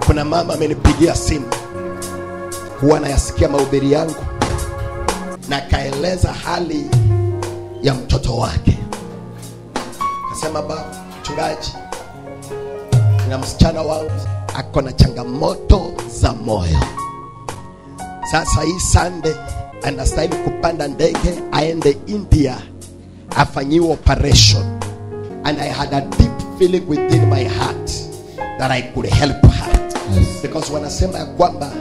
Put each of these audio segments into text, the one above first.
kuna mama amenipigia simu huwa anayasikia mahubiri yangu na akaeleza hali ya mtoto wake akasema baba mchungaji na msichana wangu ako na changamoto za moyo sasa hii sande anastahili kupanda ndege aende india afanyiwe operation and i had a deep feeling within my heart that i could help her because wanasema ya kwamba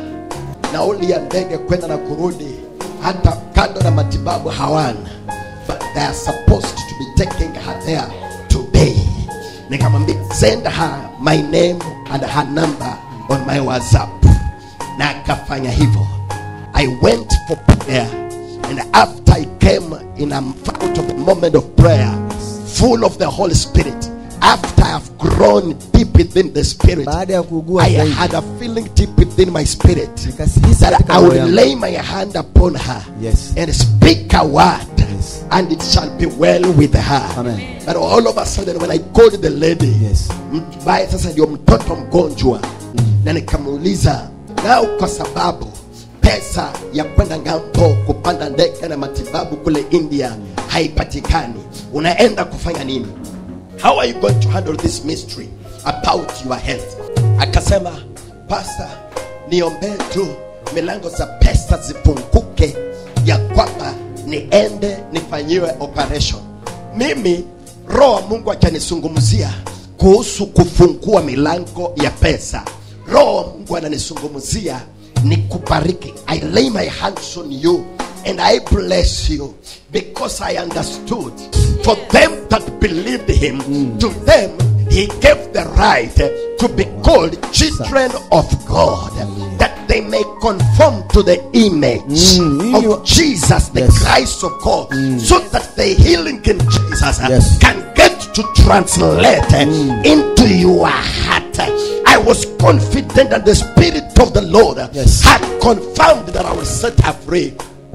nauli ya ndege kwenda na kurudi hata kando na matibabu hawana but they are supposed to be taking her there today nikamwambia send her my name and her number on my whatsapp na akafanya hivyo i went for prayer and after i came in a out of a moment of prayer full of the holy spirit after i've grown deep within the spirit baada ya kuugua I zaidi had a feeling deep within my spirit nikasihisi that katika I moyo would yangu lay my hand upon her Yes. and speak a word Yes. and it shall be well with her. Amen. But all of a sudden when I called the lady, Yes. mbaye sasa ndio mtoto mgonjwa na nikamuuliza nao kwa sababu pesa ya kwenda ngambo kupanda ndege na matibabu kule India haipatikani, unaenda kufanya nini? how are you going to handle this mystery about your health akasema pastor niombee tu milango za pesa zipunguke ya kwamba niende nifanyiwe operation mimi roho wa mungu akanizungumzia kuhusu kufungua milango ya pesa roho wa mungu ananizungumzia ni kubariki i lay my hands on you and I bless you because I understood for them that believed him, to them he gave the right to be called children of God, that they may conform to the image Mm, of you- Jesus, the Yes. Christ of God, so that the healing in Jesus uh, Yes. can get to translate uh, into your heart. I was confident that the Spirit of the Lord uh, Yes. had confirmed that I will set her free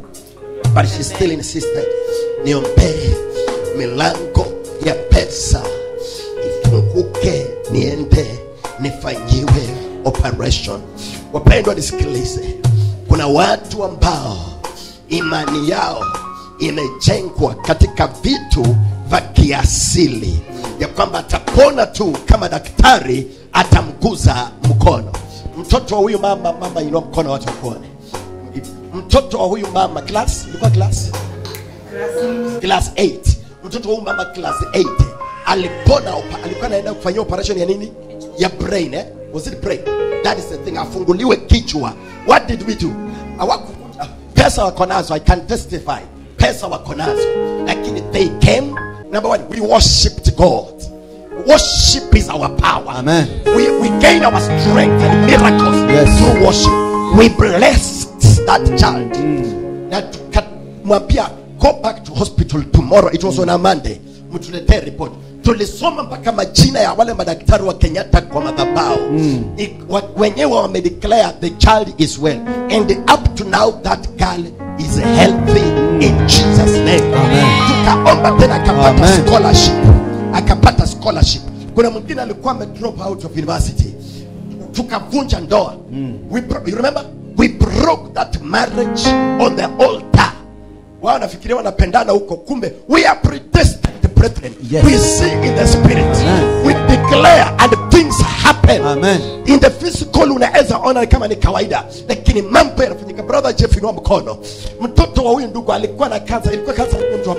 but she still insisted niombee milango ya pesa ifunguke niende nifanyiwe operation wapendwa nisikilize kuna watu ambao imani yao imejengwa katika vitu vya kiasili ya kwamba atapona tu kama daktari atamguza mkono mtoto wa huyu mama mama inua mkono watu wakuone mtoto wa huyu mama class ilikuwa class class 8 mtoto wa huyu mama class 8 alipona opa- alikuwa anaenda kufanyia operation ya nini ya brain eh? was it brain that is the thing afunguliwe kichwa what did we do Hawaku- pesa wako nazo i can testify pesa wako nazo lakini they came number one we worshipped god worship is our power Amen. we, we gain our strength and miracles Yes. through worship we blessed that child na tukamwambia go back to hospital tomorrow it was on a monday mtuletee report tulisoma mpaka majina ya wale madaktari wa kenyatta kwa madhabao I- wa- wenyewe wamedeclare the child is well and up to now that girl is healthy in jesus name Amen. tukaomba tena akapata Amen. scholarship akapata scholarship kuna mwingine alikuwa ame drop out of university tukavunja ndoa we bro- you remember we broke that marriage on the altar wao nafikiria wanapendana huko kumbe we are predestined brethren Yes. we see in the spirit Amen. we declare and things happen Amen. in the physical unaweza ona kama ni kawaida lakini mambo yanafanyika brother jeff inua mkono mtoto wa huyu ndugu alikuwa na kansa ilikuwa kansa ya mtu wa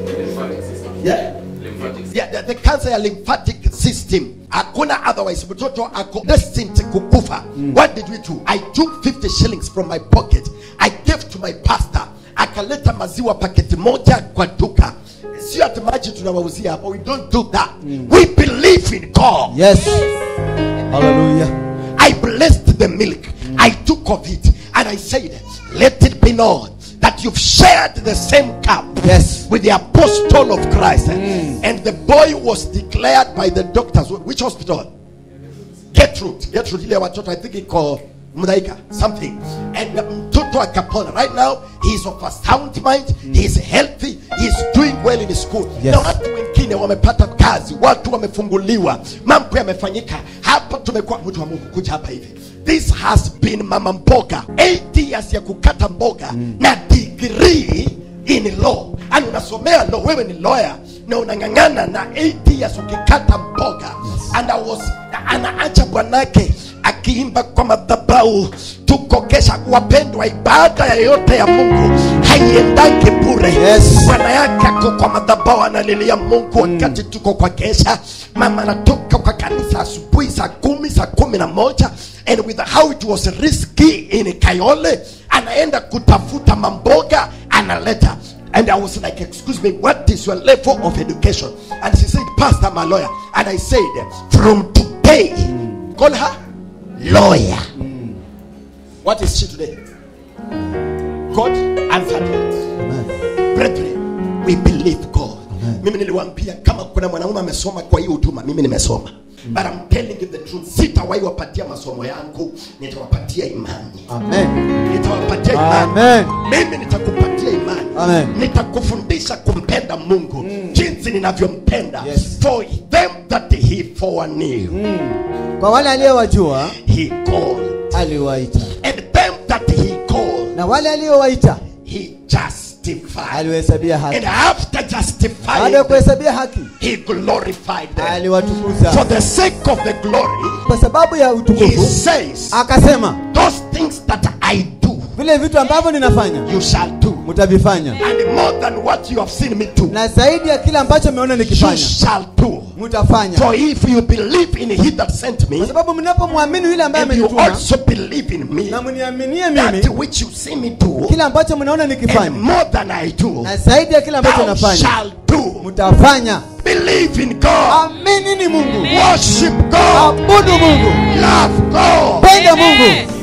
yeah. Yeah, the, the cancer ya lymphatic system hakuna otherwise mtoto ako destined kukufa what did we do i took 50 shillings from my pocket i gave to my pastor akaleta maziwa paketi moja kwa duka sio ati maji tunawauzia hapa we don't do that we believe in god Yes. Hallelujah. I blessed the milk. I took of it and I said, Let it be known that you've shared the same cup Yes. with the apostle of Christ. And the boy was declared by the doctors. Which hospital? Gertrude. Gertrude ile watoto I think iko Mudaika something. And mtoto mtoto akapona right now he is of a sound mind he is healthy he is doing well in school Yes. na watu wengine wamepata kazi watu wamefunguliwa mambo yamefanyika hapa tumekuwa mtu wa mungu kuja hapa hivi this has been mama mboga 8 years ya kukata mboga na degree in law yani unasomea law wewe ni lawyer na unang'ang'ana na 8 years ukikata mboga and I was na anaacha bwanake akiimba kwa madhabau tuko kesha wapendwa ibada yoyote ya mungu haiendaki bure Yes. bwana yake ako kwa madhabau analilia mungu wakati tuko kwa kesha mama anatoka kwa kanisa asubuhi saa kumi saa kumi na moja and with how it was risky in kayole anaenda kutafuta mamboga analeta and i was like excuse me what is your level of education and she said pastor i'm a lawyer and i said from today call her lawyer what is she today god answered it Amen. brethren we believe god mimi niliwaambia kama kuna mwanaume amesoma kwa hii huduma mimi nimesoma but I'm telling you the truth sitawahi wapatia masomo yangu nitawapatia imani Amen. nitawapatia imani Amen. mimi nitakupatia imani Amen. nitakufundisha kumpenda mungu jinsi ninavyompenda Yes. for them that he foreknew Kwa wale aliyowajua he called aliwaita, and them that he called na wale aliowaita he justified aliwahesabia haki. and after Baada ya justifying kuhesabia haki, he glorified them for aliwatukuza the sake of the glory kwa sababu ya he utukufu. says Akasema, those things that i do vile vitu ambavyo ninafanya you shall do mtavifanya, and more than what you have seen me do na zaidi ya kile ambacho mmeona you nikifanya shall do mtafanya, for if you believe in he that sent me kwa sababu mnapomwamini yule ambaye and you amenituma also believe in me na mniaminie that mimi, which you see me do kile ambacho mnaona and nikifanya more than i do na zaidi ya kile ambacho thou nafanya shall do mtafanya. believe in god Amini ni Mungu, worship god abudu Mungu, love god penda Mungu,